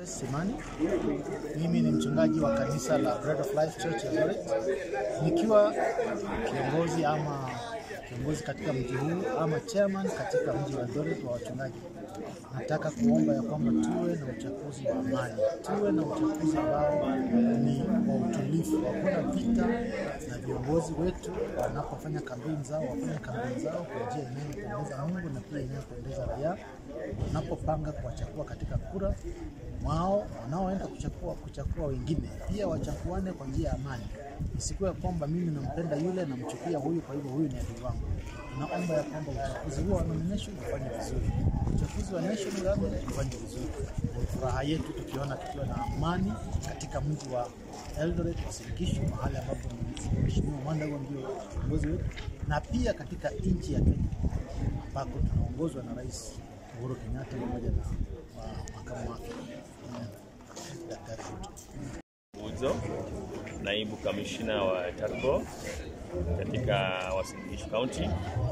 Boniface Simani. Mimi ni mchungaji wa kanisa la Bread of Life Church Eldoret, nikiwa kiongozi ama kiongozi katika mji huu ama chairman katika mji wa Eldoret wa wachungaji. Nataka kuomba ya kwamba tuwe na uchaguzi wa amani, tuwe na uchaguzi ambao ni wa utulivu, hakuna vita, na viongozi wetu wanapofanya kampeni zao wafanye kampeni zao kwa njia inayopendeza Mungu na pia inayopendeza raia. Wanapopanga kuwachagua katika kura wao, wanaoenda kuchagua kuchagua wengine pia wachaguane kwa njia ya amani, isikuwe kwamba mimi nampenda yule namchukia huyu, kwa hivyo huyu ni adui wangu. Naomba ya kwamba uchaguzi huo wa nomination ufanye vizuri, uchaguzi wa national government ufanye vizuri. Ni furaha yetu tukiona tukiwa na amani katika mji wa Eldoret Uasin-Gishu, mahali ambapo Mheshimiwa Mwandago ndio kiongozi wetu, na pia katika nchi ya Kenya ambako tunaongozwa na Rais Uhuru Kenyatta pamoja na wa- makamu wake eh, Daktari Ruto. Uzo, naibu kamishina wa TARCO katika Uasin Gishu County,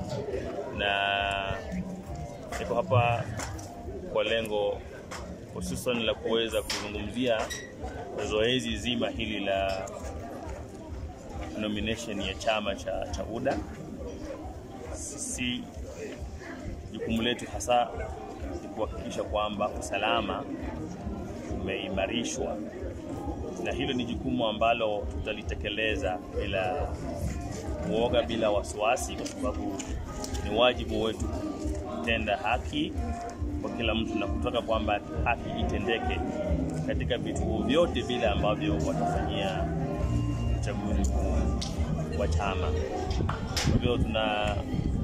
na niko hapa kwa lengo hususan la kuweza kuzungumzia zoezi zima hili la nomination ya chama cha, cha UDA. Sisi jukumu letu hasa ni kuhakikisha kwamba usalama umeimarishwa na hilo ni jukumu ambalo tutalitekeleza bila uoga, bila wasiwasi, kwa sababu ni wajibu wetu kutenda haki kwa kila mtu na kutaka kwamba haki itendeke katika vituo vyote vile ambavyo watafanyia uchaguzi mkuu wa chama. Kwa hivyo tuna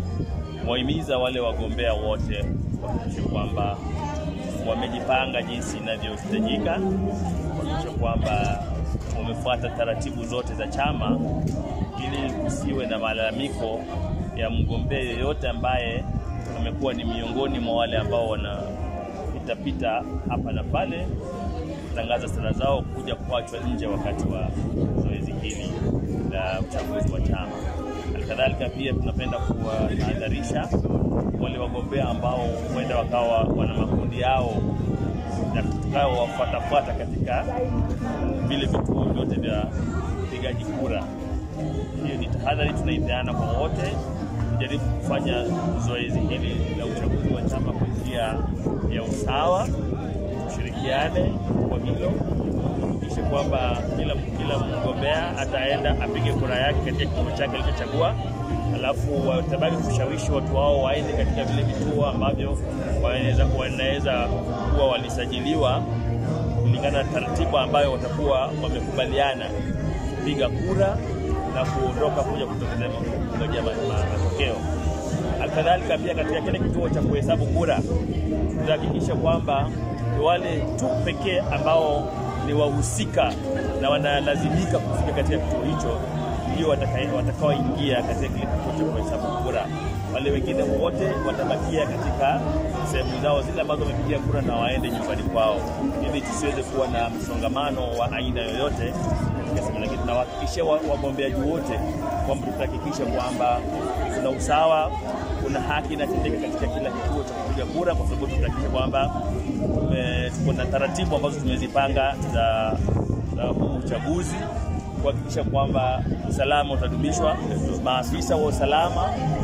wahimiza wale wagombea wote kuhakikisha kwamba wamejipanga jinsi inavyohitajika, kuhakikisha kwamba wamefuata taratibu zote za chama, ili kusiwe na malalamiko ya mgombea yeyote ambaye amekuwa ni miongoni mwa wale ambao wanapitapita hapa na pale kutangaza sera zao kuja kuachwa nje wakati wa zoezi hili la uchaguzi wa chama. Halikadhalika pia tunapenda kuwatahadharisha wale wagombea ambao huenda wakawa wana makundi yao na tukao wafuatafuata katika vile vituo vyote vya upigaji kura. Hiyo ni tahadhari tunaipeana kwa wote, kujaribu kufanya zoezi hili la uchaguzi wa chama kwa njia ya usawa, tushirikiane kwa hilo, tuhakikishe kwamba kila, kila mgombea ataenda apige kura yake katika kituo chake alichochagua, alafu watabaki kushawishi watu wao waende katika vile vituo ambavyo wanaweza wanaweza kuwa walisajiliwa kulingana na taratibu ambayo watakuwa wamekubaliana kupiga kura na kuondoka kuja kutokea kungojea ma- ma- matokeo. Alkadhalika pia katika kile kituo cha kuhesabu kura tutahakikisha kwamba ni wale tu pekee ambao ni wahusika na wanalazimika kufika katika kituo hicho ndio wataka- watakaoingia katika kile kituo cha kuhesabu kura. Wale wengine wote watabakia katika sehemu zao zile ambazo wamepigia kura na waende nyumbani kwao, ili tusiweze kuwa na msongamano wa aina yoyote katika sehemu. Lakini tunawahakikishia wa- wagombeaji wote kwamba tutahakikisha kwamba kuna usawa, kuna haki inatendeka katika kila kituo cha kupiga kura, kwa sababu tutahakikisha kwamba tume- tuko na taratibu ambazo tumezipanga za, za huu uchaguzi kuhakikisha kwamba usalama utadumishwa. Maafisa wa usalama